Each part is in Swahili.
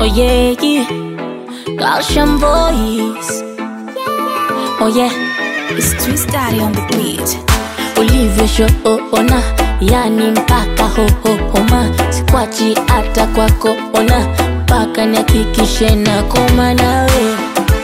Oh yeah, yeah. Gaussian voice. Oh yeah, It's Twist Daddy on the beat. ulivyoshoona yani mpaka hohohoma sikwachi hata kwako ona mpaka nihakikishe na koma nawe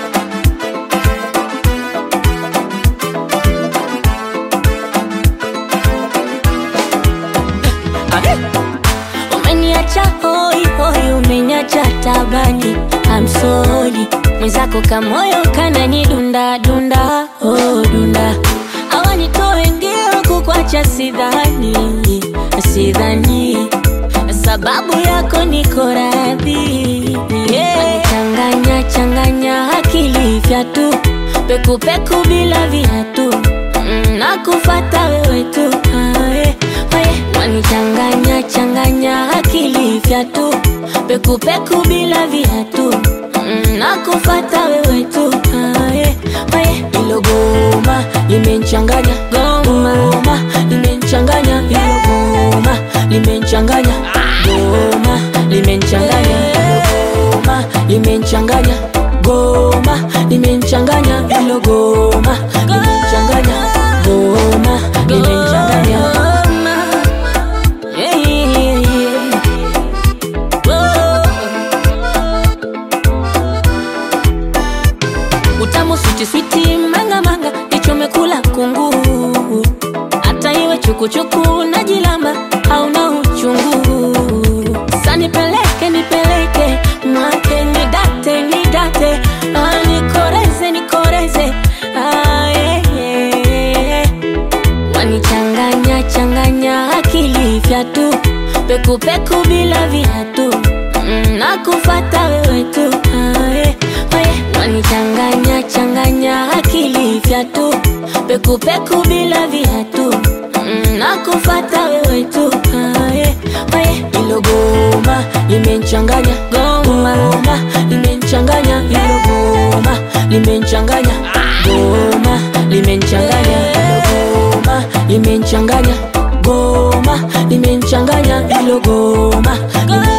umeniacha hoi hoi umeniacha tabani I'm sorry mwenzako kamoyo kanani dunda dunda oh dunda awanitoe ngeo kukwacha sidhani sidhani sababu yako niko radhi yeah. changanya changanya akili vyatu pekupeku bila viatu Mm, nakufata wewe tu ae, ae. wanichanganya changanya akili vyatu pekupeku bila viatu Mm, nakufata wewe tu ae, ae. ilo goma limenchanganya goma limenchanganya ilo goma limenchanganya goma limenchanganya goma limenchanganya goma limenchanganya ilo goma limenchanganya goma limenchanganya Yeah, yeah, yeah. Whoa. utamu switi switi manga manga ichomekula kungu hata iwe chukuchuku na jilamba hauna uchungu sa nipeleke nipeleke mwake nidate nidate ah, nikoreze nikoreze ah, yeah, yeah. wanichanganya changanya akili vyatu pekupeku bila viatu Mm, nakufata wewe tu ae, ae. wanichanganya changanya akili vyatu pekupeku bila viatu Mm, nakufata wewe tu ae, ae. ilo goma limenchanganya goma limenchanganya ilo goma limenchanganya goma limenchanganya ilo goma limenchanganya goma limenchanganya ilo goma limenchanganya